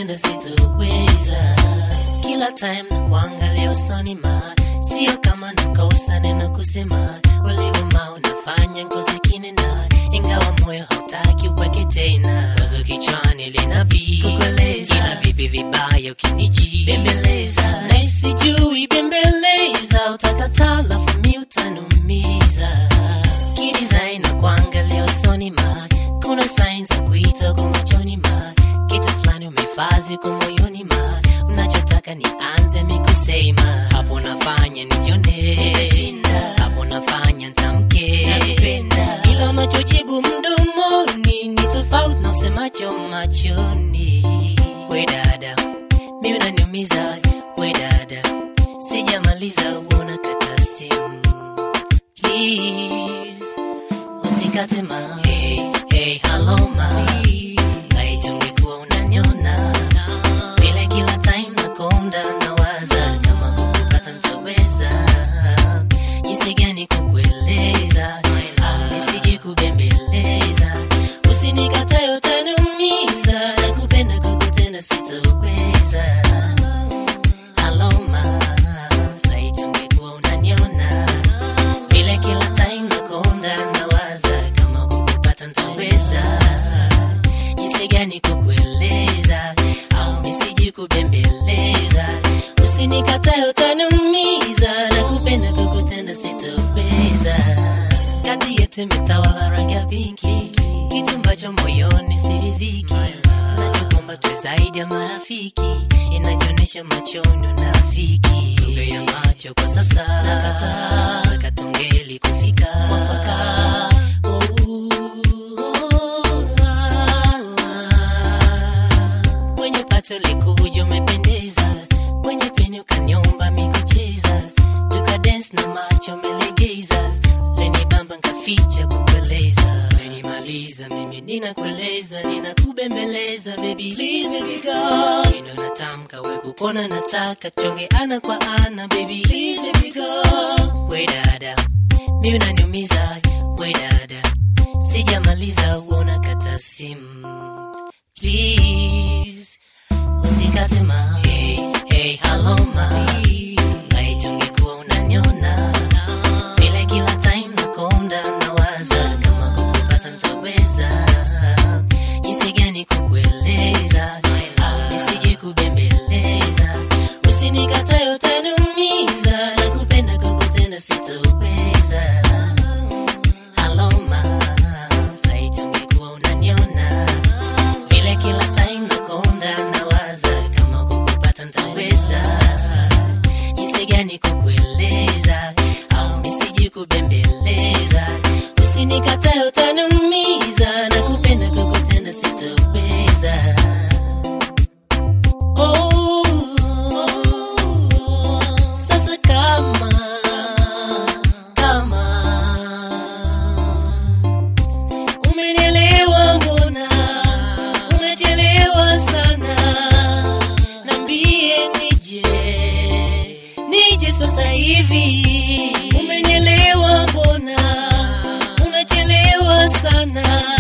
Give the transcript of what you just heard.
kukutenda sitoweza kila time na kuangalia usoni ma sio kama nakosa neno kusema ulivuma unafanya ngozi kinena ingawa moyo hautaki uweke tena wazo kichwani linabii Kukueleza. ila vipi vibaya ukiniji Bembeleza. na isijui bembeleza utakataa lafu mi utanumiza kidesign na kuangalia usoni ma kuna sign za kuita kwa machoni ma kitu fulani umefazi kwa moyoni ma unachotaka nianze mikusema hapo nafanya nijone Nitashinda. hapo nafanya ntamke Nakupenda. ila unachojibu mdomoni ni tofauti na usemacho machoni we dada mi unaniumiza we dada sijamaliza uona kata simu please usikate ma hey, hey, hello ma aitungekuwa unanyona vile kila time nakonda nawaza kama kukupata mtaweza jinsi gani kukueleza Ah, nisije kubembeleza usinikatae utaniumiza nakupenda kukutenda sitoweza aloma aitungekuwa unaniona vile kila time nakonda nawaza kama kukupata ntaweza jinsi gani kukueleza au misiji kubembeleza usinikatae utaniumiza na kupenda kukutenda sitoweza kati yetu imetawala rangi ya pinki kitu ambacho moyoni siridhiki nachokomba tu zaidi ya marafiki inajionyesha machoni unafiki lugha ya macho kwa sasa nakataa taka tungeli kufika mwafaka kwenye pato likuja umependeza kwenye peni ukanyomba mikucheza tukadens na macho umelegeza leni bamba nkaficha kukueleza menimaliza mimi ninakueleza ninakubembeleza baby please baby go ino natamka we kukona nataka chonge ana kwa ana baby please baby go we dada mi unaniumiza we dada sijamaliza uona kata simu please usikate ma hey, hey, hello ma aitungekuwa unanyona vile kila time nakonda nawaza kama kukupata mtaweza jinsi gani kukueleza Ah, nisije kubembeleza usinikatae utaniumiza na kupenda kukutenda sitoweza aloma aitungekuwa unaniona vile kila time nakonda nawaza kama kukupata ntaweza jinsi gani kukueleza au misiji kubembeleza usinikatae utaniumiza na kupenda kukutenda sitoweza Oh, sasa kama kama umenielewa mbona umechelewa sana nambie nije nije sasa hivi umenielewa mbona umechelewa sana